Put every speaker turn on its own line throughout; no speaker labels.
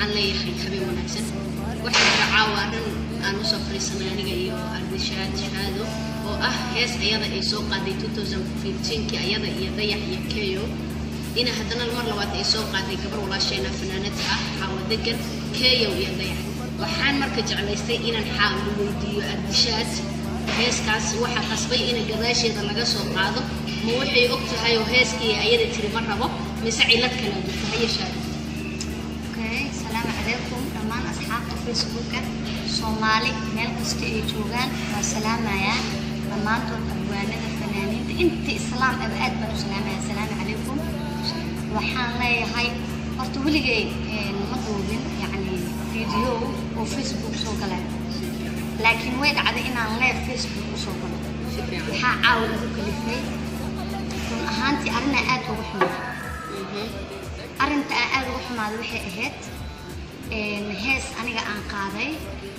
waxaan leeyahay habeen wanaagsan waxaa jira caawa dhan aan usoo fariisanay aniga iyo ardishaad shahaado oo ah hees ayada ay soo qaaday 2015kii ayada iyo dayax iyo keyo ina haddana mar labaad ay soo qaaday gabar walaasheena fanaanada ah xaawo degan keyow iyo dayax waxaan marka jeclaystay inaan xaawo weydiiyo ardishaad heeskaas waxaa qasbay in gadaasheeda laga soo qaado ma waxay og tahay oo heeskii ayada tiri ma rabo mise cilad kale jirta ha yeeshaado
Okay, salaamu calaykum dhammaan asxaabta facebooka soomaali meel kasta ay joogaan waa salaamayaa dhammaantood abwaanada fanaaniinta inta islaam aba aad baan u salaamaya salaamu calaykum waxaan leeyahay horta weligay een, ma duubin yacni video oo facebook soo galay laakiin way dhacday inaan leer facebook usoo galo
si fiican
waxaa caawa igu kalifay run ahaantii arrinaa aad uga xumay
Mhm.
arrinta aan aad uga xumaaday waxay ahayd een, hees aniga aan qaaday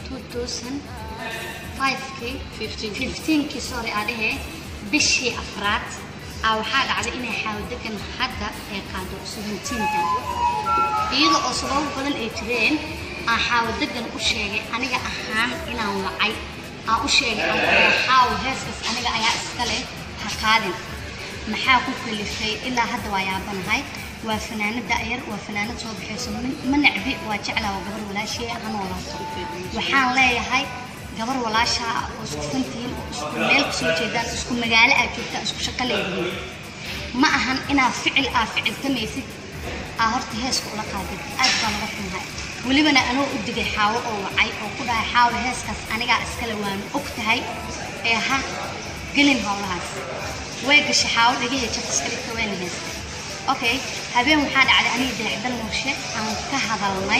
2005kii
15
15kii sorry aa dhehee bishii afraad aa waxaa dhacday inay xaawadegan hadda ay qaado 17ka iyada oo sababo badan ay jireen aan xaawadegan u sheegay aniga ahaan inaan wacay aan u sheegay aan kuleeyahay xaawo heeskaas aniga ayaa iska leh ha qaadin maxaa ku kalifay ilaa hadda waa yaabanahay waa fanaanad da'yar waa fanaanad soo baxayso ma- ma necbi waa jeclaa waa gabar walaashee ha noolaato waxaan leeyahay gabar walaashaa ah oo isku fantihiin oo isku meel kasoo jeedaan isku magaalo aad joogtaan isku shaqo leedihiin ma ahan inaad ficil aa ficiltamaysid aa horta heeska ula qaadid aad baan uga xumahay welibana anoo u digay xaawo oo wacay oo ku dhahay xaawo heeskaas anigaa iskale waanu og tahay ee ha gelin howlahaas way gashay xaawo dhegahee jab iska dhigta wayna heestay okay habeen waxaa dhacday aniga dayaxdal murshe aan ka hadalnay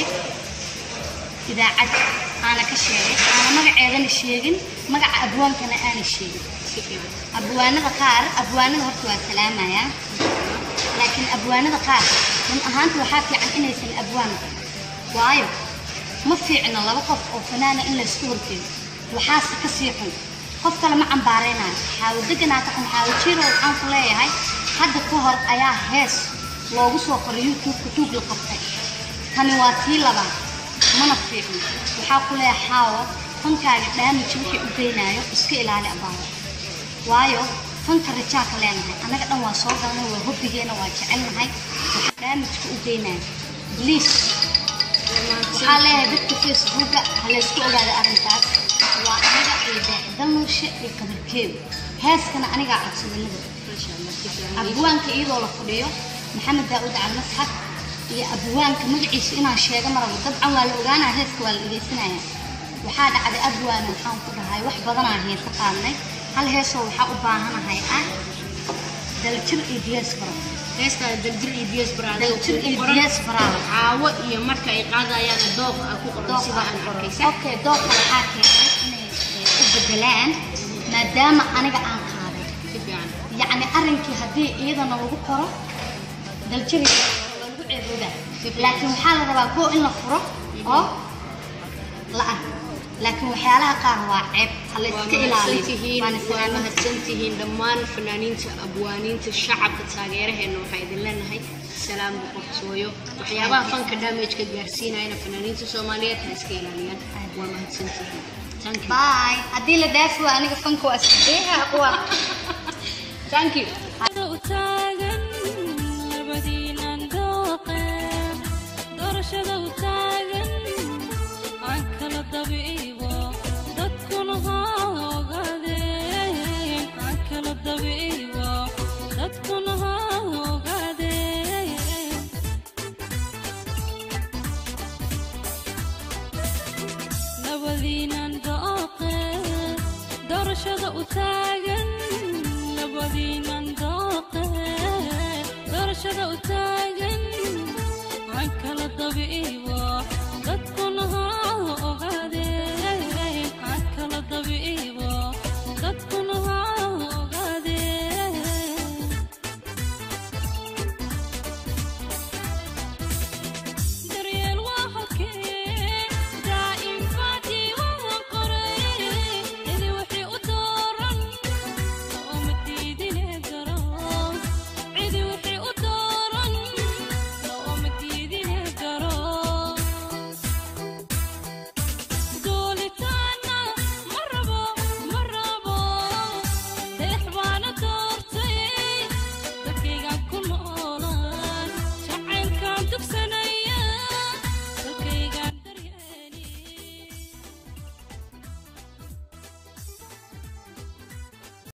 idaacad aana ka sheegay aana magaceedana sheegin magaca abwaankana aana sheegin
si fiican
abwaanada qaar abwaanada horta waa salaamayaa laakiin abwaanada qaar run ahaanta waxaa fiican inaysan abwaan waayo ma fiicno laba qof oo fanaana in laysku horkeeyo waxaase ka sii xun qof kale ma cambaaraynayo xaawo deganaata xun xaawo jiiro waxaan ku leeyahay hadda ka hor ayaa hees loogu soo qoray youtube-ka tuug la qabtay tani waa tii labaad mana fiicno waxaa ku leeyahay xaawo fankaaga dhaamiji wixii u geynayo iska ilaali abaaro waayo fanka rajaaka leenahay annaga dhan waa soo galnay waa hobbigeena waa jecelnahay waxaa daamijka u geynaya bliis waxaa leeyahay dadka facebooka ha laysku ogaada arrintaas waa aniga iyo daacidal nuurshe iyo kabarkeedu heeskana anigaa codsadanada
maasha allah si fiican
abwaanka iyadoo la fadhiyo maxamed daa'uud calmasxad iyo abwaanka magaciisa inaan sheego marabo dabcan waa la ogaanaa heeska waa la dhegeysanaya waxaa dhacday abwaana waxaan ku dhahay wax badanaa heesa qaadnay hal heesoo waxaa u baahanahay ah daljir iyo diyaas baro
heestaa daljir iyo biyas baraada
daljir iyo diyaas baraada
caawo iyo marka ay qaadayaan dooq ah ku qoran sida aan arkaysa
okay dooqa waxaa keenay inay eh, u bedelaan maadaama aniga aan qaaday
si fiican
yacni arrinkii haddii iyadana lagu qoro daljiri waa lagu ceeboodaa laakiin waxaa la rabaa koo in la furo oo la ah laakiin waxyaalaha qaar waa ceeb ha la
waa
iska ilaaliyo
mahadsantihiin
waana
waa
salaamada
mahadsantihiin dhammaan fanaaniinta abwaaniinta shacabka taageeraheena waxaa idin leenahay salaam boqortooyo waxyaabaha fanka damage-ka gaarsiinayana fanaaniinta soomaaliyeed ha iska ilaaliyaan waa mahadsantihiin thank you
bye haddii la dhaafi waa aniga fanka waa iska deeha aqwa
thank you
taagan labadiinan dooqe doorashada u taagan aan kala dabiibo dadkuna ha ogaadeen aan kala dabiibo dadkuna ha ogaadeen labadiinan dooqe doorashada u taagan labadiinan dooqe doorashada u taagan aan kala dabiibo